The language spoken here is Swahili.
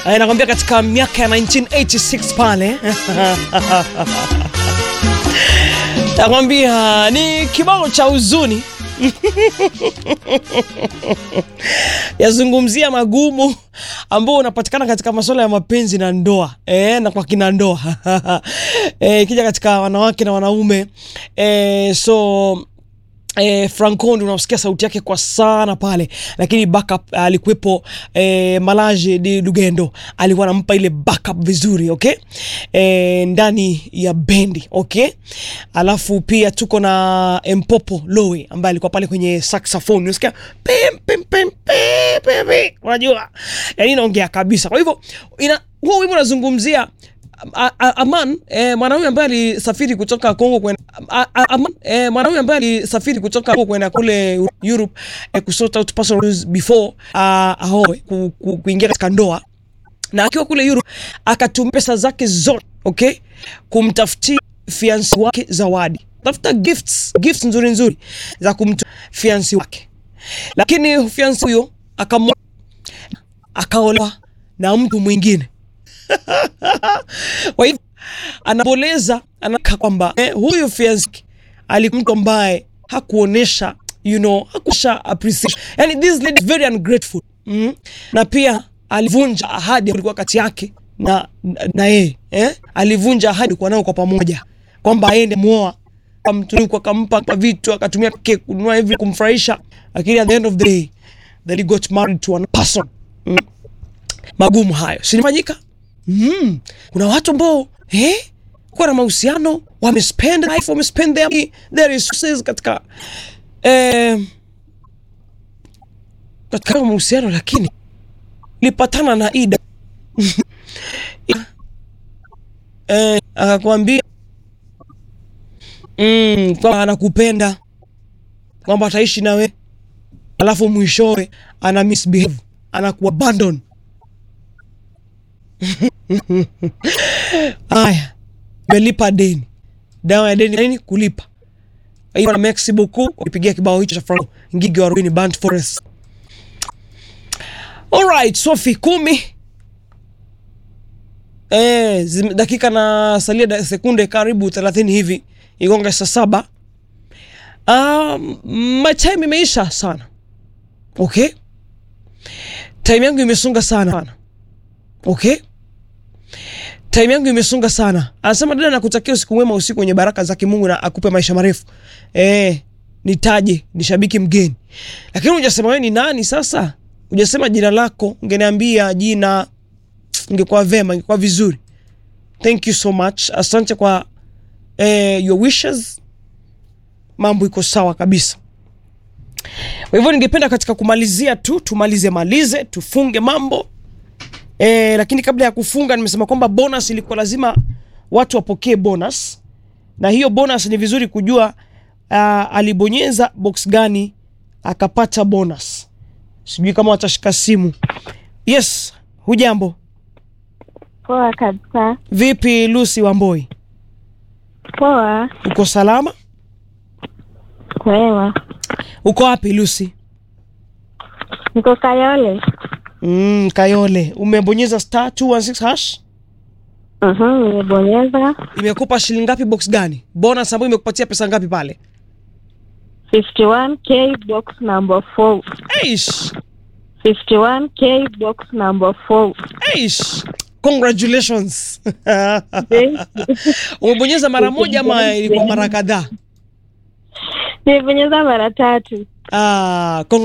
Eh, nakwambia katika miaka ya 1986 pale nakwambia ni kibao cha huzuni yazungumzia magumu ambao unapatikana katika masuala ya mapenzi na ndoa e, na kwa kina ndoa e, ikija katika wanawake na wanaume e, so Eh, Franco ndio unasikia sauti yake kwa sana pale, lakini backup alikuwepo eh, Malaje de Lugendo alikuwa anampa ile backup vizuri okay, eh, ndani ya bendi okay. Alafu pia tuko na Mpopo Lowe ambaye alikuwa pale kwenye saxophone, unasikia pim pim pim pim pim, pim. unajua yani inaongea kabisa. Kwa hivyo ina huo wimbo unazungumzia A- a- Aman eh, mwanaume ambaye alisafiri kutoka Kongo kwenda a- a- Aman eh, mwanaume ambaye alisafiri kutoka Kongo kwenda kule Europe eh, kusort out personal issues before uh, ahoe ku, ku, kuingia katika ndoa na akiwa kule Europe akatumia pesa zake zote okay, kumtafutia fiansi wake zawadi, tafuta gifts gifts nzuri nzuri za kumtu fiansi wake, lakini fiansi huyo akamwa akaolewa na mtu mwingine kwa hivyo anaboleza anaka kwamba eh, huyu fiancé alikuwa mtu ambaye hakuonesha you know hakuonesha appreciation yani this lady is very ungrateful mm? na pia alivunja ahadi ilikuwa kati yake na na- na yeye eh? alivunja ahadi kwa nao kwa pamoja kwamba aende muoa amtunuku akampa kwa vitu akatumia keki kununua hivi kumfurahisha lakini at the end of the day that he got married to another person mm? magumu hayo sinifanyika mm. kuna watu ambao eh, kuwa na mahusiano wamespend life wamespend their, their resources katika eh, katika mahusiano lakini lipatana na ida eh, akakwambia mm, kwamba anakupenda kwamba ataishi nawe alafu mwishowe ana misbehave anakuabandon Aya, melipa deni. Dawa ya deni nini? Kulipa. Hiyo na merci beaucoup kwa kupigia kibao hicho cha Franco Ngigi wa Ruini Band Forest. Alright, Sophie kumi. Eh, zime- dakika na salia da, sekunde karibu 30 hivi igonga saa saba. Um, my time imeisha sana. Okay? Time yangu imesonga sana. Okay? time yangu imesonga sana. Anasema dada, nakutakia usiku mwema, usiku wenye baraka za kimungu na akupe maisha marefu. Eh, nitaje ni shabiki mgeni, lakini hujasema wewe ni nani. Sasa hujasema jina lako, ungeniambia jina, ingekuwa vema, ingekuwa vizuri. Thank you so much, asante kwa eh, your wishes. Mambo iko sawa kabisa. Kwa hivyo ningependa katika kumalizia tu tumalize malize tufunge mambo E, lakini kabla ya kufunga nimesema kwamba bonus ilikuwa lazima watu wapokee bonus, na hiyo bonus ni vizuri kujua uh, alibonyeza box gani akapata bonus. Sijui kama watashika simu. Yes, hujambo? Poa kabisa. Vipi Lucy Wamboi, Poa. uko salama? Kwema. Uko wapi Lucy? Niko Kayole. Mm, Kayole, umebonyeza star 216 hash. Mhm, nimebonyeza Imekupa shilingi ngapi? Box gani? Bonus ambayo imekupatia pesa ngapi pale? 51k box number 4. Eish, 51k box number 4. eish. Congratulations. Thank you. Umebonyeza mara moja ama ilikuwa mara kadhaa? Nimebonyeza mara tatu. Ah,